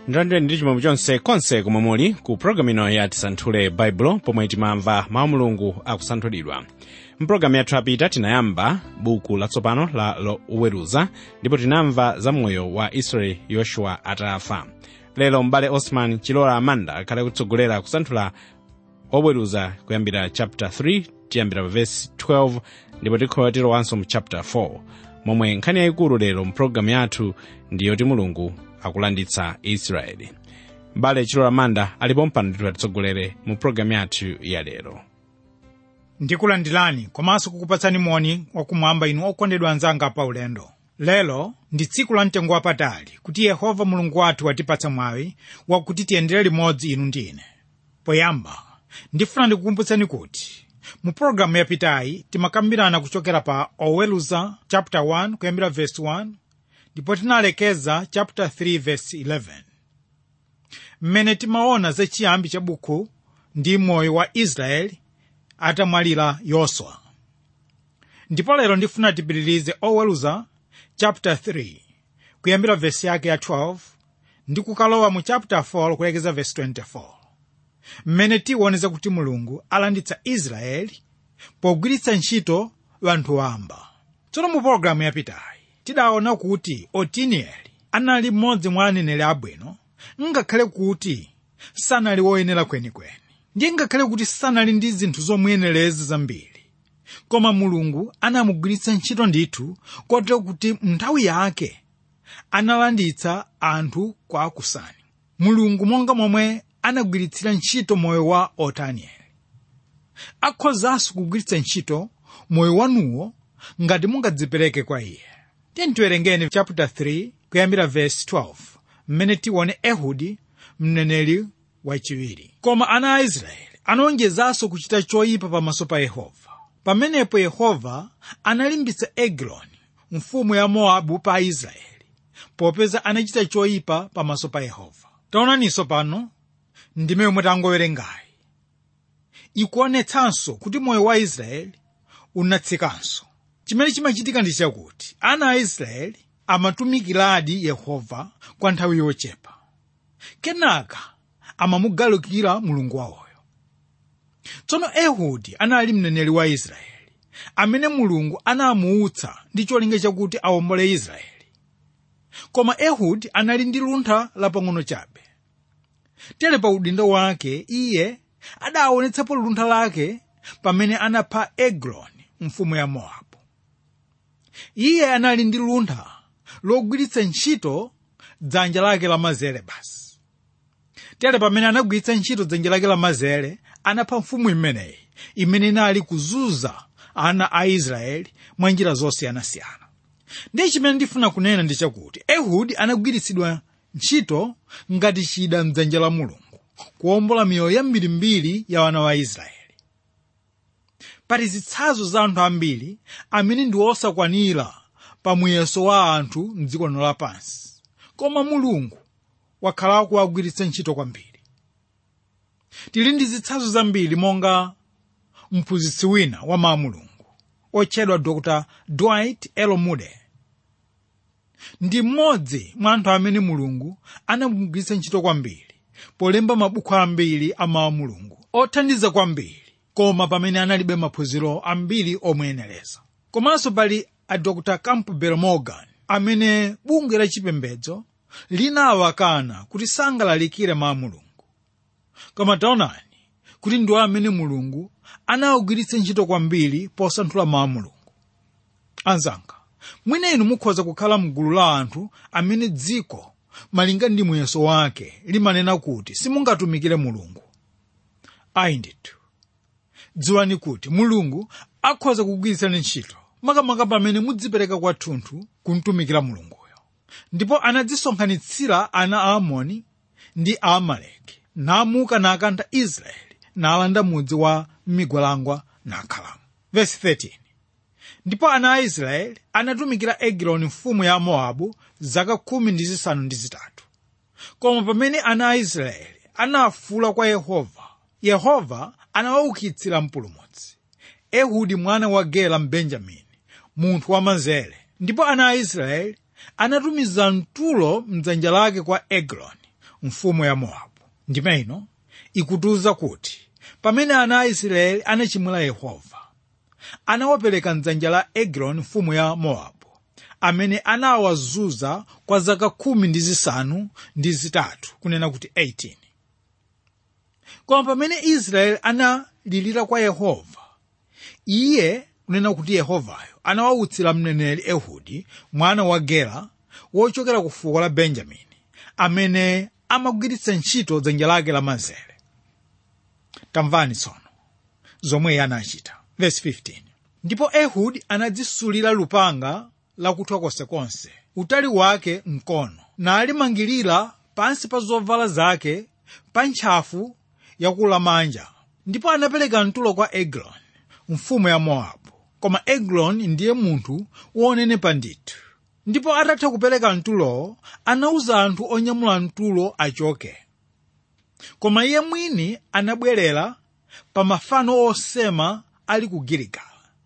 ndandire ndi chimwemwe chonse konse komwe muli ku pologalamu ino ya tisanthule baibulo pomwe timamva mawu mulungu akusanthulidwa mpulogalamu yathu apita tinayamba buku latsopano la oweruza ndipo tinamva za moyo wa israeli yoshuwa atafa lero m'bale osman chilola amanda akhale kutsogolera kusanthula oweruza kuyambira chapter 3 tiyambira pa verse 12 ndipo tikhola tilowanso mu chapter 4 momwe nkhani yayikulu lero mpulogalamu yathu ndiyoti mulungu akulanditsa israeli m'bale chilola amanda alipo mpano kuti atitsogolere mu pulogalamu yathu ya lero ndikulandirani komanso kukupatsani moni wakumwamba inu okondedwa anzanga pa ulendo lero ndi tsiku la mtengo wapatali kuti yehova mulungu wathu watipatsa mwayi wakuti tiyendere limodzi inu ndi ine poyamba ndifuna ndikukumbutsani kuti mu pologalamu yapitayi timakambirana kuchokera pa oweruza chapter 1 kuyambira verse 1 ndipo tinalekeza chapter 3 verse 11 mmene timaona za chiyambi cha buku ndi moyo wa israeli atamwalira yoswa ndipo lero ndifuna tipitirize oweruza chapter 3 kuyambira vesi yake ya 12 ndi kukalowa mu chapter 4 kulekeza vesi 24 mmene tiwoneza kuti mulungu alanditsa israeli pogwiritsa ntchito anthu wamba tsono mu pologalamu yapitayi tidaona kuti otinieli anali mmodzi mwa aneneri abwino ngakhale kuti sanali woyenera kwenikweni ndiye ngakhale kuti sanali ndi zinthu zomuyenereza zambiri koma mulungu anamugwiritsa ntchito ndithu kotero kuti nthawi yake analanditsa anthu kwa akusani mulungu monga momwe anagwiritsira ntchito moyo wa otanieli akhozanso kugwiritsa ntchito moyo wanuwo ngati mungadzipereke kwa iye tiye tiwerengeni chapter 3 kuyambira verse 12 mmene tione ehudi mneneri wachiwiri koma ana a israeli anawonjezanso kuchita choyipa pamaso pa yehova pamenepo yehova analimbitsa egiloni mfumu ya mowabu pa israeli popeza anachita choyipa pamaso pa yehova taonaninso pano ndime yomwe tangowerengayi ikuonetsanso kuti moyo wa israeli unatsikanso chimene chimachitika ndi chakuti ana a israeli amatumikiradi yehova kwa nthawi yochepa kenaka amamugalukira mulungu wawoyo tsono ehudi anali mneneri wa israeli amene mulungu anamuutsa ndi cholinga chakuti awombole israeli koma ehudi anali ndi luntha lapang'ono chabe tere pa udindo wake iye adaonetsapo luntha lake pamene anapha egloni mfumu ya mowabu iye anali ndi luntha logwiritsa ntchito dzanja lake lamanzere basi tere pamene anagwiritsa ntchito dzanja lake lamanzere anapha mfumu imeneyi imene inali kuzunza ana a israeli mwa njira zosiyanasiyana ndiye chimene ndifuna kunena ndi chakuti ehudi anagwiritsidwa ntchito ngati chida mdzanja la mulungu kuwombola miyoyo yambirimbiri ya wana wa israeli pali zitsanzo za anthu ambiri amene ndi osakwanira pa muyeso wa anthu mdziko lino lapansi koma mulungu wakhala kuwagwiritsa ntchito kwambiri tili ndi zitsanzo zambiri monga mphunzitsi wina wa mawu mulungu otchedwa dr dwight l moody ndi mmodzi mwa anthu amene mulungu anamugwiritsa ntchito kwambiri polemba mabuku ambiri a mawu mulungu othandiza kwambiri koma pamene analibe maphunziro ambiri omuyenereza komanso pali a dr campbell morgan amene bungwe la chipembedzo linawakana kuti sangalalikire mawu mulungu koma taonani kuti ndiwo amene mulungu anawugwiritsa ntchito kwambiri posanthula mawu mulungu anzanga mwina inu mukhoza kukhala mgulu la anthu amene dziko malinga ndi muyeso wake limanena kuti simungatumikire mulungu ayi ndithu dziwani kuti mulungu akhoza kugwiritsani ntchito makamaka pamene mudzipereka kwathunthu kumtumikira mulunguyo ndipo anadzisonkhanitsira ana a amoni ndi a amaleki namuka nakantha israeli nalanda mudzi wa migwalangwa nakhalamo verse 13 ndipo ana a israeli anatumikira egiloni mfumu ya mowabu zaka khumi ndi zisanu ndi zitatu koma pamene ana a israeli anafuula kwa yehova yehova anawaukitsira mpulumutsi ehudi mwana wa gera mbenjamini munthu wamanzere ndipo ana a israeli anatumiza mtulo mdzanja lake kwa egloni mfumu ya mowabu ndime ino ikutiuza kuti pamene ana a israeli anachimwira yehova anawapereka mdzanja la egiloni mfumu ya mowabu amene anawazunza kwa zaka khumi ndi zisanu ndi zitatu kunena kuti 18 koma pamene israeli analirira kwa yehova iye kunena kuti yehovayo anawautsira mneneri ehudi mwana wa gera wochokera ku fuko la benjamini amene amagwiritsa ntchito dzanja lake lamanzere tamvani tsono zomwe iye anachita verse 15 ndipo ehudi anadzisulira lupanga lakuthwa konsekonse utali wake mkono nalimangirira pansi pa zovala zake pa ntchafu yakulamanja ndipo anapereka mtulo kwa egloni mfumu ya mowabu koma egloni ndiye munthu wonenepa ndithu ndipo atatha kupereka mtulowo anawuza anthu onyamula mtulo achoke koma iye mwini anabwerera pa mafano osema ali ku giligala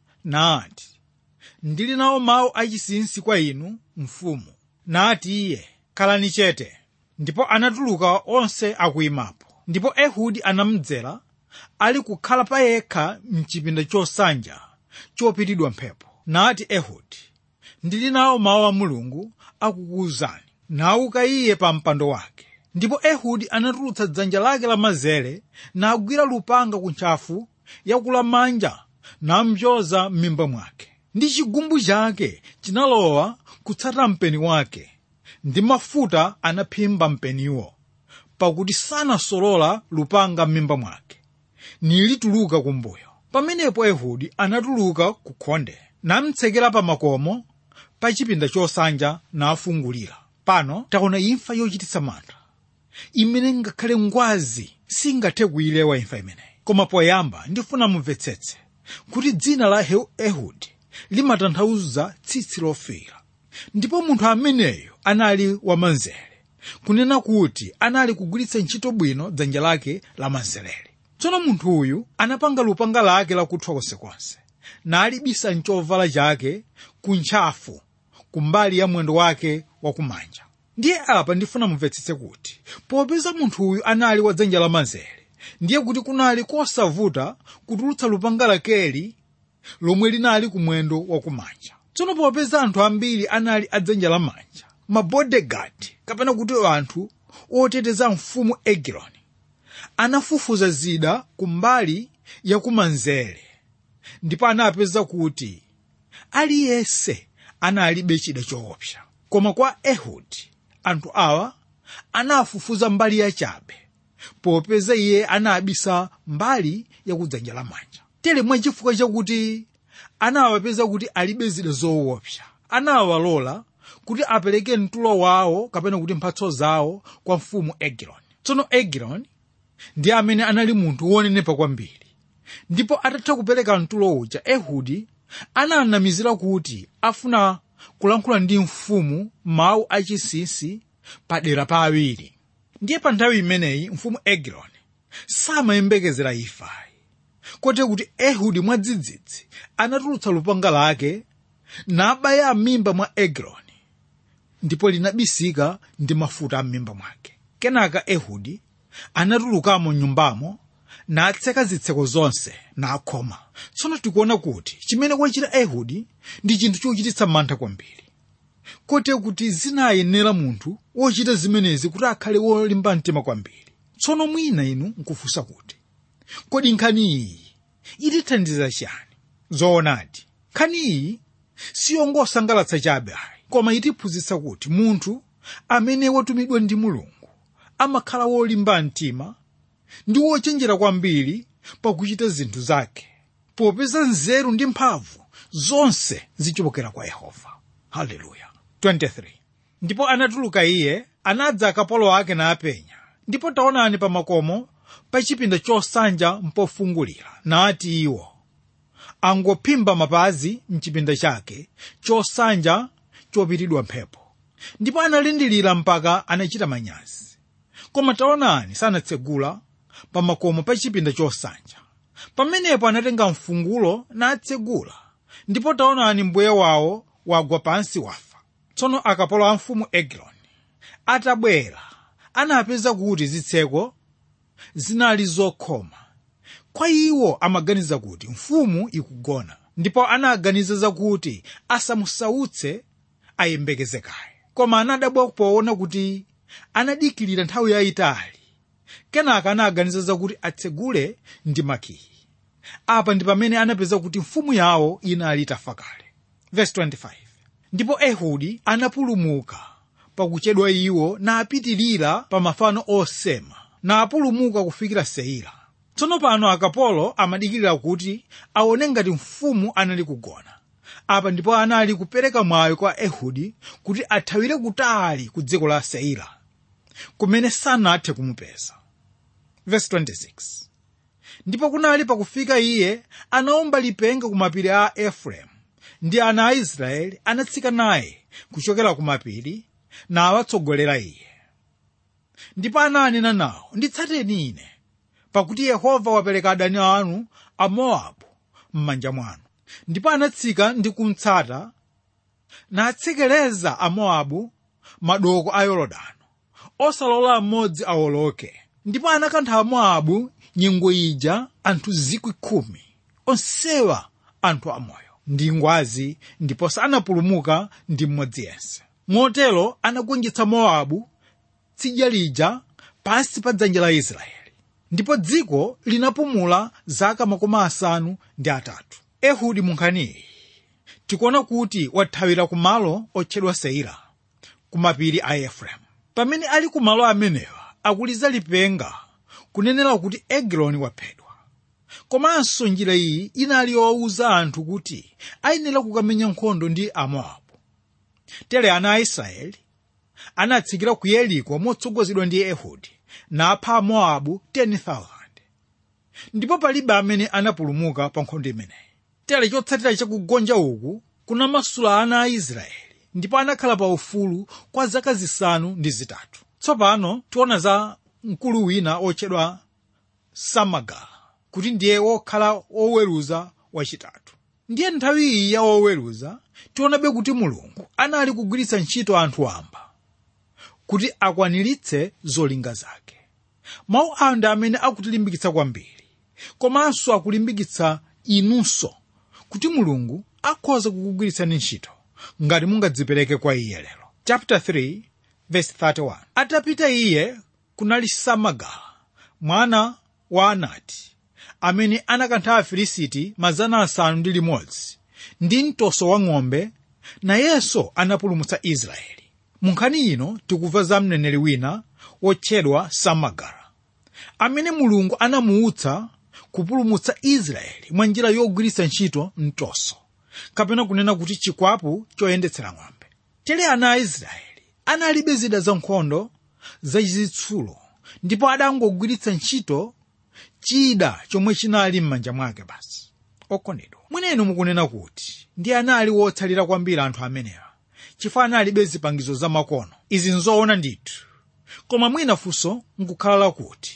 nati ndili nawo mawu achinsinsi kwa inu mfumu nati iye khalani chete ndipo anatuluka onse akuyimapo ndipo ehudi anamdzera ali kukhala pa yekha mchipinda chosanja chopitidwa mphepo nati ehudi ndili nawo mawu a mulungu akukuwuzani nauka iye pa mpando wake ndipo ehudi anatulutsa dzanja lake lamanzere nagwira lupanga ku ntchafu yakulamanja namnyoza m'mimba mwake ndi chigumbu chake chinalowa kutsata mpeni wake ndi mafuta anaphimba mpeniwo pakuti sanasolola lupanga m'mimba mwake nilituluka kumbuyo pamenepo ehudi anatuluka ku khonde namtsekera pa makomo pa chipinda chosanja nafungulira pano taona imfa yochititsa mantha imene ngakhale ngwazi singathe kuyilewa imfa imeneyi koma poyamba ndifuna mumvetsetse kuti dzina la ehudi limatanthauza tsitsi lofira ndipo munthu ameneyo anali wamanzere kunena kuti anali kugwiritsa ntchito bwino dzanja lake lamanzereli tsono munthu uyu anapanga lupanga lake lakuthwa konsekonse nalibisa mchovala chake ku ntchafu kumbali ya mwendo wake wakumanja ndiye apa ndifuna mumvetsetse kuti popeza munthu uyu anali wa dzanja lamanzere ndiye kuti kunali kosavuta kutulutsa lupanga lakeli lomwe linali kumwendo wakumanja tsono popeza anthu ambiri anali adzanja lamanja mabodegadi kapena kuti anthu oteteza mfumu egiloni anafufuza zida kumbali yakumanzere ndipo anapeza kuti aliyense analibe chida choopsa koma kwa ehudi anthu awa anafufuza mbali yachabe popeza iye anabisa mbali yakudzanja lamanja tere mwachifukwa chakuti anawapeza kuti alibe zida zoopsa anawalola kuti apereke mtulo wawo kapena kuti mphatso zawo kwa mfumu egiloni tsono egiloni ndi amene anali munthu wonenepa kwambiri ndipo atatha kupereka mtulo uja ehudi ananamizira kuti afuna kulankhula ndi mfumu mawu achinsinsi padera pa awiri ndiye pa nthawi imeneyi mfumu egiloni samayembekezera ifayi kote kuti ehudi mwadzidzidzi anatulutsa lupanga lake nabaya m'mimba mwa egiloni ndipo linabisika ndi mafuta am'mimba mwake kenaka ehudi anatulukamo nyumbamo natseka zitseko zonse nakhoma tsono tikuona kuti chimene wachita ehudi ndi chinthu chochititsa mantha kwambiri kote kuti zinayenera munthu wochita zimenezi kuti akhale wolimba mtima kwambiri tsono mwina inu nkufunsa kuti kodi nkhani iyi itithandiza chani zoonadi nkhani iyi siyongosangalatsa chabe ayi koma itiphunzitsa kuti munthu amene watumidwa ndi mulungu amakhala wolimba mtima ndi wochenjera kwambiri pakuchita zinthu zake popeza nzeru ndi mphamvu zonse zichokera kwa yehova haleluya 23 ndipo anatuluka iye anadza akapolo ake napenya ndipo taonani pa makomo pa chipinda chosanja mpofungulira nati iwo angophimba mapazi mchipinda chake chosanja chopitidwa mphepo ndipo analindilira mpaka anachita manyazi koma taonani sanatsegula pa makomo pa chipinda chosanja pamenepo anatenga mfungulo natsegula ndipo taonani mbuye wawo wagwa pansi wafa tsono akapolo a mfumu egiloni atabwera anapeza kuti zitseko zinali zokhoma kwa iwo amaganiza kuti mfumu ikugona ndipo anaganiza zakuti asamusautse ayembekeze kaye koma anadabwa poona kuti anadikirira nthawi yayitali kenaka anaganiza zakuti atsegule ndi makiyi apa ndi pamene anapeza kuti mfumu yawo inali itafa kale Verse 25. ndipo ehudi anapulumuka pakuchedwa iwo napitirira pa mafano osema napulumuka kufikira seira tsono pano akapolo amadikirira kuti aone ngati mfumu anali kugona apa ndipo anali kupereka mwayo kwa ehudi kuti athawire kutali ku dziko la seira kumene sanathe kumupeza Verse 26. ndipo kunali pakufika iye anaomba lipenga ku mapiri a efereimu ndi ana a israeli anatsika naye kuchokera ku mapiri nawatsogolera iye ndipo ananena nawo nditsateni ine pakuti yehova wapereka adani anu a mowabu m'manja mwanu ndipo anatsika ndi kumtsata natsekereza amowabu madoko a yorodano osalola mmodzi awoloke ndipo anakantha amowabu nyengo ija anthu zikwi khumi onsewa anthu amoyo ndi ngwazi ndipo sanapulumuka ndi mmodzi yense motero anagonjetsa mowabu tsidya lija pansi pa dzanja la israeli ndipo dziko linapumula zaka makumi asanu ndi atatu ehudi munkhaniyi tikuona kuti wathawira ku malo otchedwa seira ku mapiri a efereimu pamene ali ku malo amenewa akuliza lipenga kunenera kuti egiloni waphedwa komanso njira iyi inali yowuza anthu kuti ayenera kukamenya nkhondo ndi amowabu tere ana a israeli anatsikira ku yeriko motsogozedwa ndi ehudi napha amowabu 10,000 ndipo palibe amene anapulumuka pa nkhondo imeneyi tere chotsatira chakugonja uku kunamasula ana a israeli ndipo anakhala pa ufulu kwa zaka zisanu ndi zitatu tsopano tiona za mkulu wina otchedwa samagala kuti ndiye wokhala woweruza wachitatu ndiye nthawi iyi ya woweruza tionabe kuti mulungu anali kugwiritsa ntchito anthu amba kuti akwaniritse zolinga zake mawu awa ndi amene akutilimbikitsa kwambiri komanso akulimbikitsa inunso kuti mulungu akhoza kukugwiritsani ntchito ngati mungadzipereke kwa iye lero chapter 3 verse 31 atapita iye kunali samagala mwana wa anati amene anakantha afilisiti mazana asanu ndi limodzi ndi mtoso wa ng'ombe nayenso anapulumutsa israeli mu nkhani ino tikumva za mneneri wina wotchedwa samagara amene mulungu anamuutsa kupulumutsa israeli mwa njira yogwiritsa ntchito mtoso kapena kunena kuti chikwapu choyendetsera ng'ombe tere ana a israeli analibe zida za nkhondo zachitsulo ndipo adangogwiritsa ntchito chida chomwe chinali m'manja mwake basi okondedwa mwenenu mukunena kuti ndi anali wotsalira kwambiri anthu amenewa chifukwa analibe zipangizo za makono izi nzoona ndithu koma mwina funso nkukhala lakuti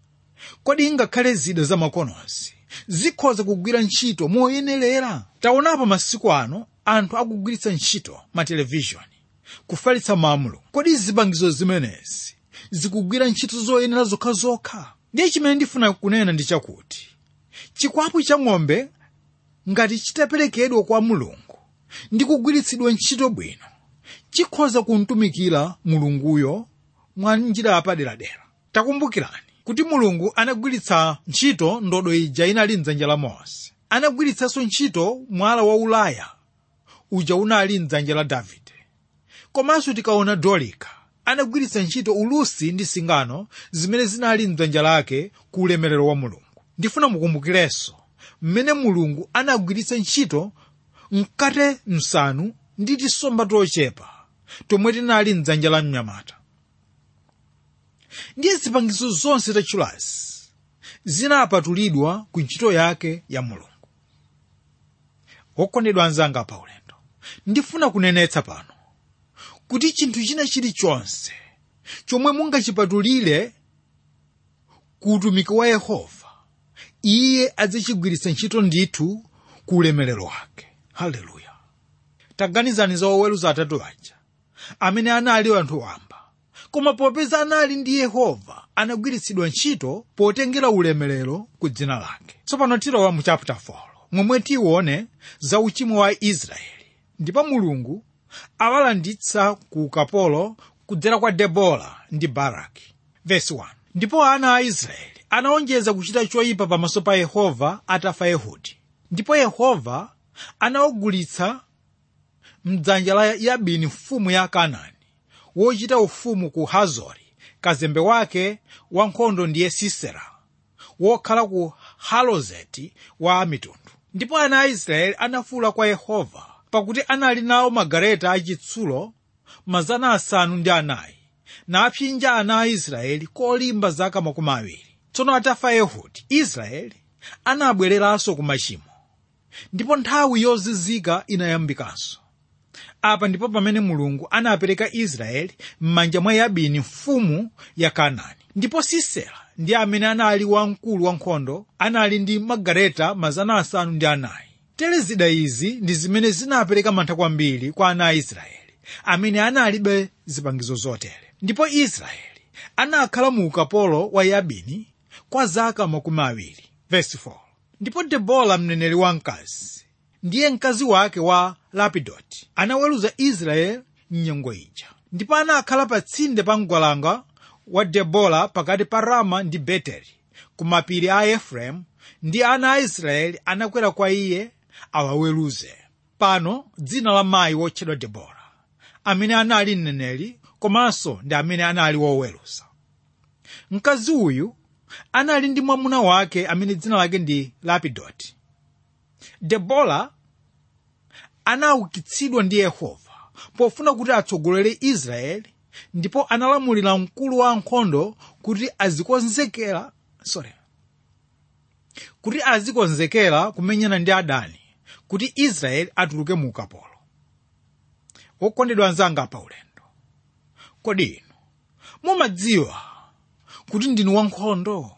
kodi ngakhale zida za makonozi zikhoza kugwira ntchito moyenerera taonapo masiku ano anthu akugwiritsa ntchito matelevishoni kufalitsa mawu kodi zipangizo zimenezi zikugwira ntchito zoyenera zokhazokha ndiye chimene ndifuna kunena ndi chakuti chikwapu cha ng'ombe ngati chitaperekedwa kwa mulungu ndi kugwiritsidwa ntchito bwino chikhoza kumtumikira mulunguyo mwa njira yapaderadera takumbukirani kuti mulungu anagwiritsa ntchito ndodo ija inali mdzanja la mose anagwiritsanso ntchito mwala wa ulaya uja unali mdzanja la davide komanso tikaona dolika anagwiritsa ntchito ulusi ndi singano zimene zinali mdzanja lake ku ulemerero wa mulungu ndifuna mukumbukirenso mmene mulungu anagwiritsa ntchito mkate msanu ndi tisomba tochepa tomwe tinali mdzanja la mnyamata ndiye zipangizo zonse tachulazi zinapatulidwa ku ntchito yake ya mulungu wokondedwa anzanga pa ulendo ndifuna kunenetsa pano kuti chinthu china chilichonse chomwe mungachipatulire ku utumiki wa yehova iye adzachigwiritsa ntchito ndithu ku ulemerero wake haleluya taganizani za oweruza atatu aja amene anali anthu wamba koma popeza anali ndi yehova anagwiritsidwa ntchito potengera ulemerero ku dzina lake tsopano tilowa mu chapter 4 momwe tione za uchimo wa israeli ndipo mulungu awalanditsa ku ukapolo kudzera kwa debora ndi baraki verse 1 ndipo ana a israeli anaonjeza kuchita choyipa pamaso pa yehova atafa ehudi ndipo yehova anawagulitsa mdzanja la yabini mfumu ya kanaani wochita ufumu ku hazori kazembe wake wankhondo ndiye sisera wokhala ku halozeti wa mitundu ndipo ana a israeli anafuwula kwa yehova pakuti anali nawo magaleta achitsulo mazana asanu ndi anayi napsinja ana a israeli kolimba zaka makumi awiri tsono atafa ehudi israeli anabwereranso ku machimo ndipo nthawi yozizika inayambikanso apa ndipo pamene mulungu anapereka israeli m'manja mwa yabini mfumu ya kanaani ndipo sisera ndi amene anali wamkulu wankhondo anali ndi magaleta mazana asanu ndi anayi tere zida izi ndi zimene zinapereka mantha kwambiri kwa ana a israeli amene analibe zipangizo zotere ndipo israeli anakhala mu ukapolo wa yabini kwa zaka makumi awiri verse 4 ndipo debora mneneri wamkazi ndiye mkazi wake wa lapidoti anaweruza israeli mnyengo ija ndipo anakhala pa tsinde pa mgwalanga wa debora pakati pa rama ndi beteli ku mapiri a efereimu ndi ana a israeli anakwera kwa iye awaweruze pano dzina la mayi wotchedwa debora amene anali mneneri komanso ndi amene anali woweruza mkazi uyu anali ndi mwamuna wake amene dzina lake ndi lapidoti debora anaukitsidwa ndi yehova pofuna kuti atsogolere israeli ndipo analamulira mkulu wa ankhondo kuti azikonzekera sorry kuti azikonzekera kumenyana ndi adani kuti israeli atuluke mu ukapolo wokondedwa anzanga pa ulendo kodi inu mumadziwa kuti ndinu wankhondo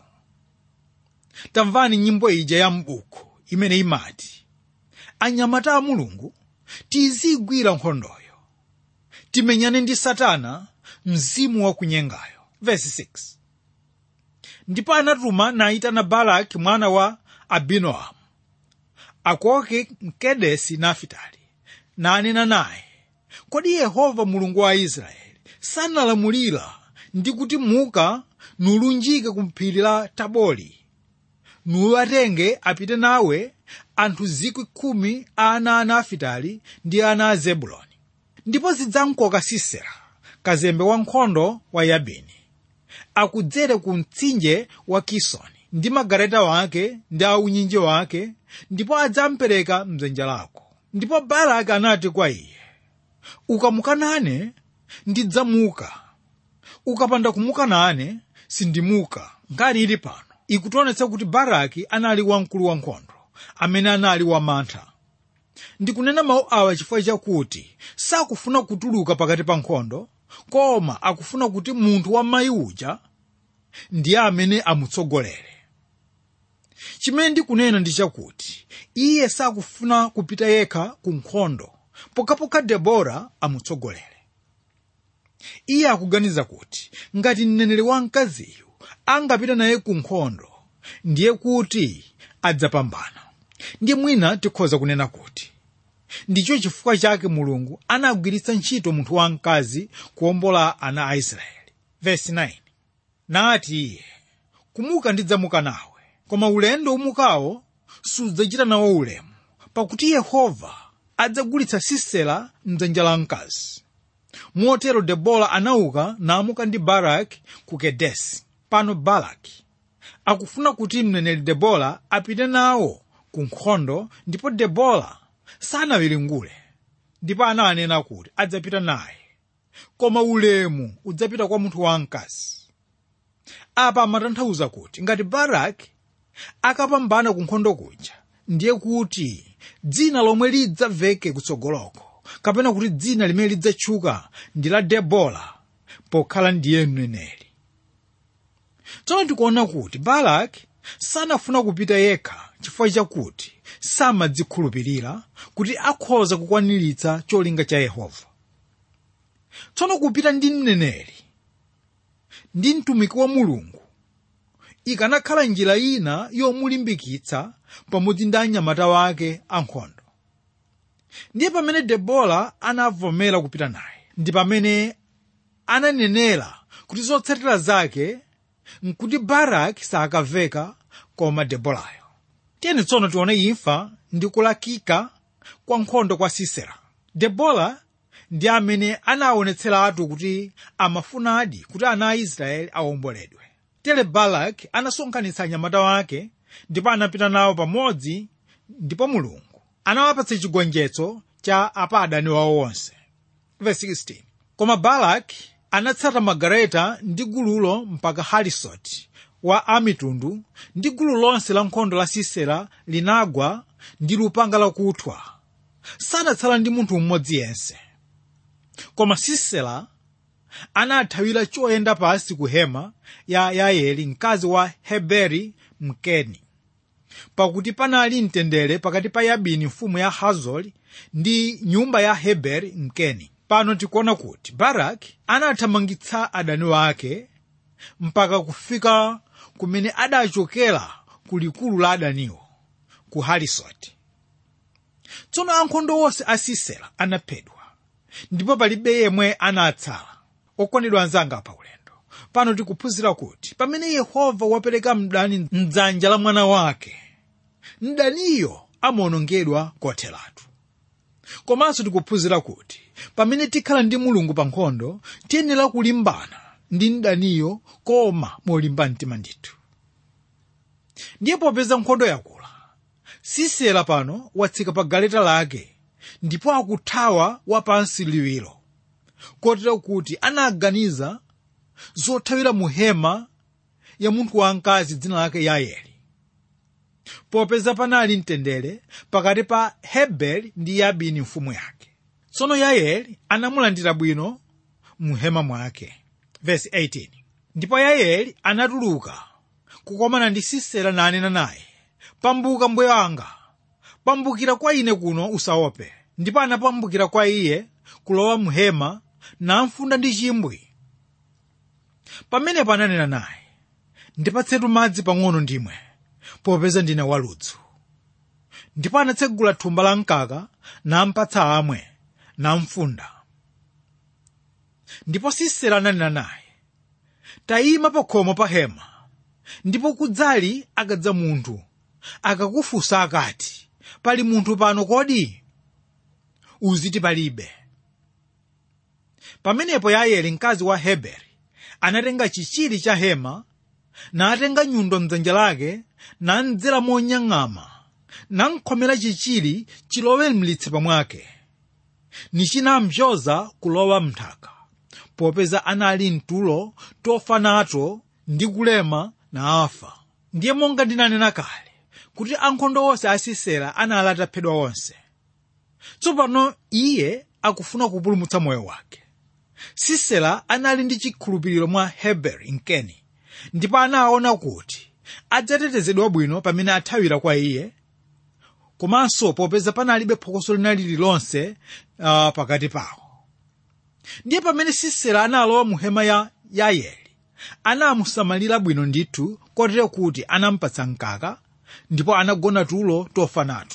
tamvani nyimbo ija ya m'buku imene imati anyamata a mulungu tizigwira nkhondoyo timenyane ndi satana mzimu wakunyengayo verse 6 ndipo anatuma nayitana balaki mwana wa abinoamu akoke mkedesi nafitali nanena naye kodi yehova mulungu wa israeli sanalamulira ndi kuti muka nulunjike ku phiri la tabori nuwatenge apite nawe anthu zikwi khumi a ana a nafitali ndi ana a zebuloni ndipo zidzamkoka sisera kazembe wankhondo wa yabini akudzere ku mtsinje wa kisoni ndi magaleta wake ndi aunyinji wake ndipo adzampereka mdzanja lako ndipo baraki anati kwa iye ukamuka nane ndidzamuka ukapanda kumuka nane sindimuka ngati ili pano ikutionetsa kuti baraki anali wamkulu wankhondo amene anali wamantha ndikunena mawu awa chifukwa chakuti sakufuna kutuluka pakati pa nkhondo koma akufuna kuti munthu wa mayi uja ndiye amene amutsogolere chimene ndikunena ndi chakuti iye sakufuna kupita yekha ku nkhondo pokhapokha debora amutsogolere iye akuganiza kuti ngati mneneri wamkaziyu angapita naye ku nkhondo ndiye kuti adzapambana ndiye mwina tikhoza kunena kuti ndicho chifukwa chake mulungu anagwiritsa ntchito munthu wamkazi kuwombola ana a israeli vesi 9 nati iye kumuka ndidzamuka nawe koma ulendo umukawo sudzachita nawo ulemu pakuti yehova adzagulitsa sisera mdzanja la mkazi motero debora anauka namuka ndi baraki ku kedesi pano baraki akufuna kuti mneneri debora apite nawo ku nkhondo ndipo debora sanawiringule ndipo ananena kuti adzapita naye koma ulemu udzapita kwa munthu wamkazi apa amatanthauza kuti ngati baraki akapambana ku nkhondo kuja ndiye kuti dzina lomwe lidzamveke kutsogoloko kapena kuti dzina limene lidzatchuka ndi la debora pokhala ndiye mneneri tsono tikuona kuti baraki sanafuna kupita yekha chifukwa chakuti samadzikhulupirira kuti akhoza kukwaniritsa cholinga cha yehova tsono kupita ndi mneneri ndi mtumiki wa mulungu ikanakhala njira ina yomulimbikitsa pamodzi ndi anyamata wake ankhondo ndiye pamene debola anavomera kupita naye ndi pamene ananenera kuti zotsatira zake nkuti baraki sakamveka koma debolayo tiyeni tsono tione imfa ndi kulakika kwa nkhondo kwa sisera debola ndi amene anaonetseratu kuti amafunadi kuti ana a israeli awomboledwe tere balaki anasonkhanitsa anyamata wake ndipo anapita nawo pamodzi ndipo mulungu anawapatsa chigonjetso cha apa adani wawo onse Verse 16. koma balaki anatsata magareta ndi gululo mpaka harisoti wa amitundu ndi gulu lonse la nkhondo la sisera linagwa ndi lupanga lakuthwa sanatsala ndi munthu mmodzi yense koma sisera anathawira choyenda pasi ku hema ya yaeli mkazi wa heberi mkeni pakuti panali mtendere pakati pa yabini mfumu ya hazori ndi nyumba ya heberi mkeni pano tikuona kuti baraki anathamangitsa adani wake mpaka kufika kumene adachokera ku likulu la adaniwo ku harisoti tsono ankhondo onse a sisera anaphedwa ndipo palibe yemwe anatsala okondedwa anzanga pa ulendo pano tikuphunzira kuti pamene yehova wapereka mdani mdzanja la mwana wake mdaniyo amawonongedwa kotheratu komanso tikuphunzira kuti pamene tikhala ndi mulungu pa nkhondo tiyenera kulimbana ndi mdaniyo koma molimba mtima ndithu ndiye popeza nkhondo yakula sisera pano watsika pa galeta lake ndipo akuthawa wapansi liwiro kotero kuti anaganiza zothawira mu hema ya munthu wamkazi dzina lake yaeli popeza panali mtendere pakati pa heberi ndi yabini mfumu yake tsono yaeli anamulandira bwino mu hema mwake Verse 18. ndipo yaeli anatuluka kukomana ndi sisera nanena naye pambuka mbuye wanga pambukira kwa ine kuno usaope ndipo anapambukira kwa iye kulowa mu hema namfunda ndi chimbwi pamenepo ananena naye ndipatsetu madzi pang'ono ndimwe popeza ndine waludzu ndipo anatsegula thumba la mkaka nampatsa amwe namfunda ndipo sisera ananena naye tayima pa khomo pa hema ndipo kudzali akadza munthu akakufunsa akati pali munthu pano kodi uziti palibe pamenepo yaeli mkazi wa heberi anatenga chichiri cha hema natenga nyundo mdzanja lake namdzera monyang'ama namkhomera chichiri chilowe mlitsipa mwake nichinamvyoza kulowa mnthaka popeza anali mtulo tofa nato ndi kulema na afa ndiye monga ndinanena kale kuti ankhondo onse a sisera anali ataphedwa onse tsopano iye akufuna kupulumutsa moyo wake sisera anali ndi chikhulupiriro mwa heberi mkeni ndipo anaona kuti adzatetezedwa bwino pamene athawira kwa iye komanso popeza panalibe phokoso lina lililonse uh, pakati pawo ndiye pamene sisera analowa mu hema ya yaeli anamusamalira bwino ndithu kotero kuti anampatsa mkaka ndipo anagona tulo tofa nato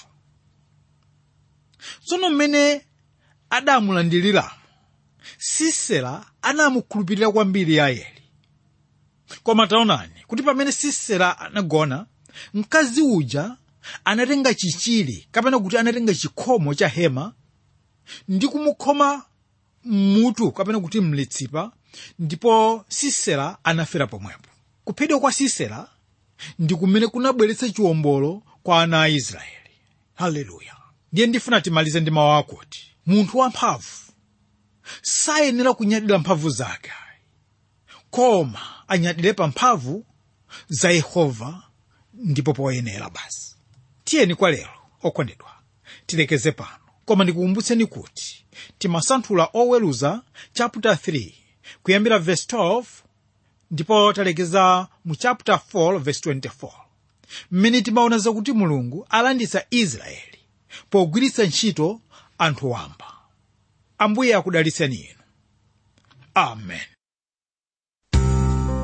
tsono mmene adamulandiriramo sisera anamukhulupirira kwambiri yaeli koma taonani kuti pamene sisera anagona mkazi uja anatenga chichiri kapena kuti anatenga chikhomo cha hema ndi kumukhoma mmutu kapena kuti mlitsipa ndipo sisera anafera pomwepo kuphedwa kwa sisera ndi kumene kunabweretsa chiwombolo kwa ana a israeli haleluya ndiye ndifuna timalize ndi mawu akuti munthu wamphamvu sayenera kunyadira mphamvu zake koma anyadire pa mphamvu za yehova ndipo poyenera basi tiyeni kwa lero okondedwa tilekeze pano koma ndikukumbutseni kuti timasanthula oweruza chapter 3 kuyambira verse 12 ndipo talekeza mu chapter 4 verse 24 mmene timaona zakuti mulungu alanditsa israeli pogwiritsa ntchito anthu wamba ambuye akudalitseni inu amen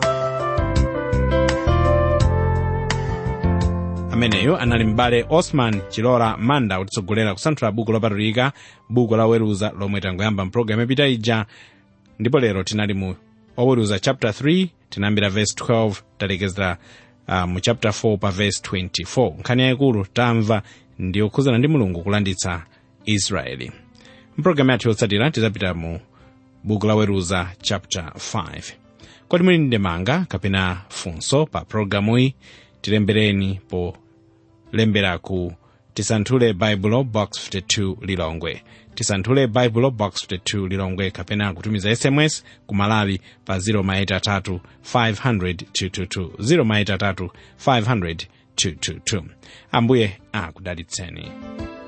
ameneyu anali m'bale osman chilola manda kutitsogolera kusanthula buku lopatulika buku la oweruza lomwe tangoyamba mpulogalamu yapita ija ndipo lero tinali mu oweruza chapter 3 tinayambira verse 12 talekezera uh, mu chapter 4 pa verse 24 nkhani yayikulu tamva ndi yokhuzana ndi mulungu kulanditsa israeli mpulogalamu yathu yotsatira tizapita mu buku la weruza chapter 5 kodi muli ndemanga kapena funso pa pulogalamuyi tilembereni polembera ku tisanthule baibulo box 52 lilongwe tisanthule baibulo box 52 lilongwe kapena kutumiza sms ku malawi pa 0maitatu 500 222 0maitatu 500 222 ambuye akudalitseni